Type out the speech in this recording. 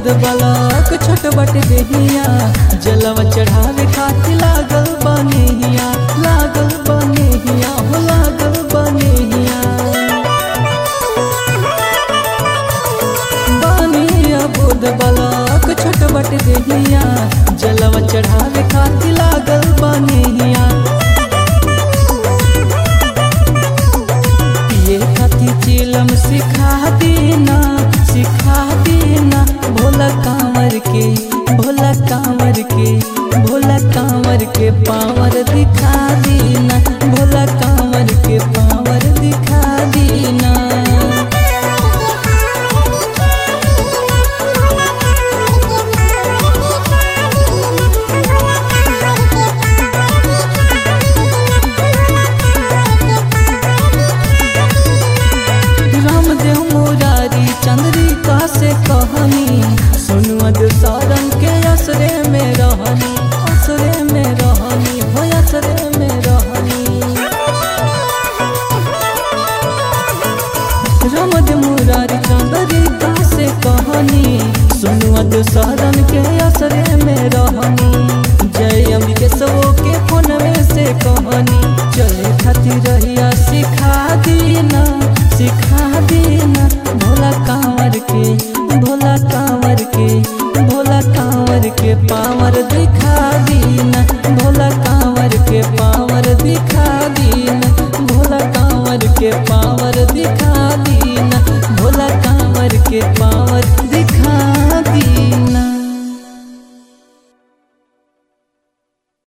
बुध बलक छोट बट देहिया जलवा चढ़ावे खातिर लागल बनेहिया लागल बनेहिया हो लागल बनेहिया बनिया बुध बलक छोट बट देहिया जलवा चढ़ावे खातिर लागल बनेहिया पिए खातिर चिलम सिखा देना सिखा देना भोला कांवर के भोला कांवर के भोला कांवर के पावर दिखा देना भोला कांवर के पावर दिखा देना रामदेव मुरारी चंद्रिका से कहनी सुनवद सारंग के असरे में रहनी असरे में रहनी हो असरे में रहनी रामदेव मुरारी चंद्रिका से कहनी सुनवद सारंग के असरे में रहनी जय अम्बिके सबो के फोन में से कहनी चले खातिर रहिया सिखा दीना सिखा देना भोला कांवर के भोला